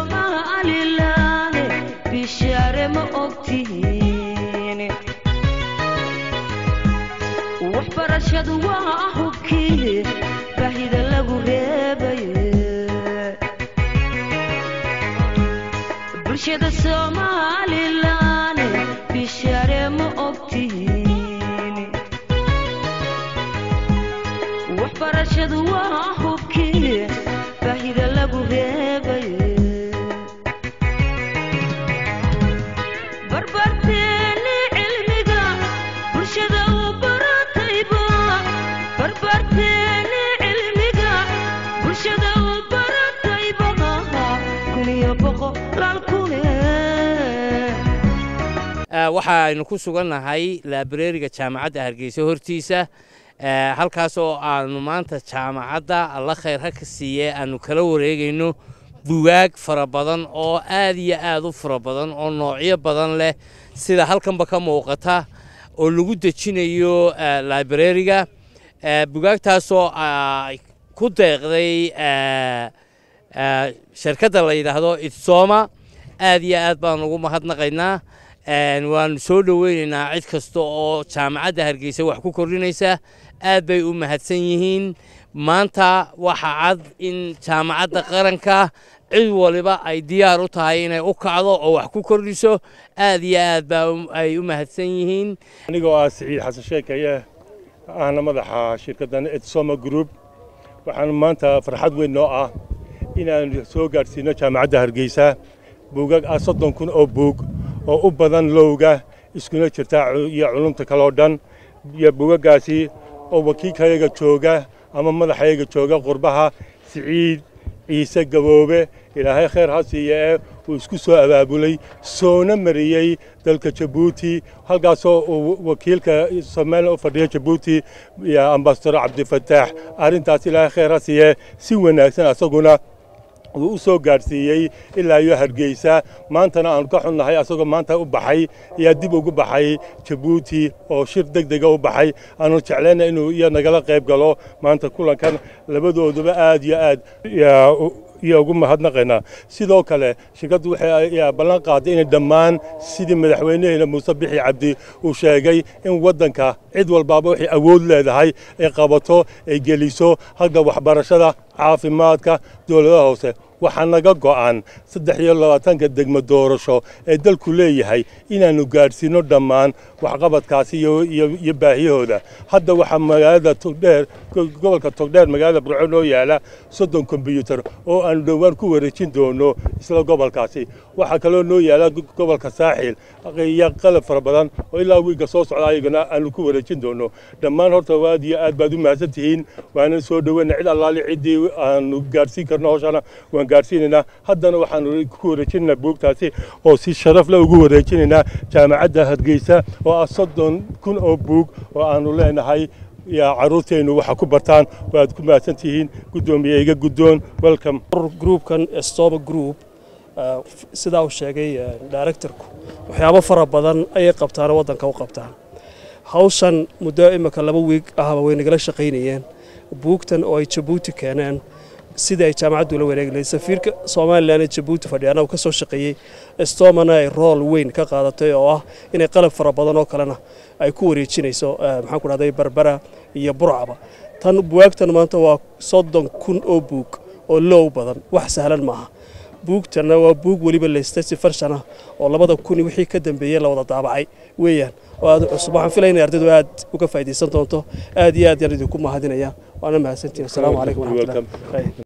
somalilan bishaare ma ogtihiin waxbarashadu waa hubkii baahida lagu reebaye bulshada somalilan bishaare ma ogtihiin waxbarashadu waa hubkii baahida lagu reebaye barbarteeni cilmiga bulshada u baratayba barbarteeni cilmiga bulshada u baratayba kun iyo boqolaal kune waxaaynu ku sugannahay laabareeriga jaamacadda hargeysa hortiisa halkaas oo aanu maanta jaamacadda alla khayr ha ka siiye aanu kala wareegayno bugaag fara badan oo aad iyo aad u fara badan oo noocyo badan leh sida halkanba ka muuqata oo lagu dejinayo laibrariga bugaagtaasoo ay ku deeqday shirkadda la yidhaahdo itsoma aad iyo aad baan ugu mahadnaqaynaa waanu soo dhoweynaynaa cid kasta oo jaamacadda hargeysa wax ku kordhinaysa aad bay u mahadsan yihiin maanta waxa cad in jaamacadda qaranka cid waliba ay diyaar u tahay inay u kacdo oo wax ku kordhiso aad iyo aad baa ay u mahadsan yihiin anigoo ah siciid xasan sheekaye ahna madaxa shirkaddan etsoma group waxaan maanta farxad weyn noo ah inaan soo gaadhsiino jaamacadda hargeysa buugag ah soddon kun oo buug oo u badan lowga iskuna jirta iyo culumta kaloo dhan iyo buugaggaasi oo wakiilkayaga jooga ama madaxayaga jooga qurbaha siciid ciise gaboobe ilaahay khayr ha siiye ee uu isku soo abaabulay soona mariyey dalka jabuuti halkaasoo uu wakiilka somalilan u fadhiya jabuuti iyo ambasador cabdifataax arrintaas ilaahay khayr ha siiye si wanaagsan asaguna uu u soo gaadhsiiyey ilaa iyo hargeysa maantana aanu ka xunnahay asagoo maanta u baxay ayaa dib ugu baxay jabuuti oo shir deg dega u baxay aanu jeclayna inuu iyo nagala qayb galo maanta kulankan labadooduba aad iyo aad iyo ugu mahadnaqaynaa sidoo kale shirkaddu waxay ballan qaaday inay dhammaan sidii madaxweynaheena muuse bixi cabdi uu sheegay in waddanka cid walbaaba waxay awood leedahay ay qabato ay geliso halka waxbarashada caafimaadka dowladaha hoose waxaa naga go'an saddex iyo labaatanka degmo doorasho ee dalku leeyahay inaannu gaadhsiinno dhammaan waxqabadkaasi iyo baahiyahooda hadda waxaa magaalada togdheer gobolka togdheer magaalada burco noo yaala soddon kombyuutar oo aanu dhowaan ku wareejin doono isla gobolkaasi waxaa kaloo noo yaala gobolka saaxil iyo qalab fara badan oo ilaa wiigga soo socda ayagana aanu ku wareejin doono dhammaan horta aad iyo aad baad u mahadsan tihiin waana soo dhoweyna cid allaali ciddii aanu gaadhsiin karno hawshana waan gaadhsiinaynaa haddana waxaanu ku wareejinaynaa buugtaasi oo si sharaf leh ugu wareejinaynaa jaamacadda hargeysa oo ah soddon kun oo buug oo aanu leenahay yaa carruurteennu waxa ku bartaan waad ku mahadsan tihiin guddoomiye iga guddoon welcome groupkan stoma group sidaa uu sheegay directorku waxyaabo fara badan ayay qabtaan oo waddanka u qabtaan hawshan muddo imika laba wiig ahba way nagala shaqaynayeen buugtan oo ay jabuuti keeneen sidii ay jaamacaddu la wareegi safiirka somalilan ee jabuuti fadhiyaana uu ka soo shaqeeyey stomana ay rool weyn ka qaadatay oo ah inay qalab fara badan oo kalena ay ku wareejinayso maxaan ku dhahday barbara iyo burcaba tan buwaagtan maanta waa soddon kun oo buug oo low badan wax sahlan maaha buugtana waa buug weliba leystay si farshana oo labada kun wixii ka dambeeyey la wada daabacay weeyaan oo aad cusub waxaan filaya inay ardaydu aad uga faa'iidaysan doonto aad iyo aad yaan idinku mahadinaya waana mahadsantihin asalaamu calaykum waraxmatullahi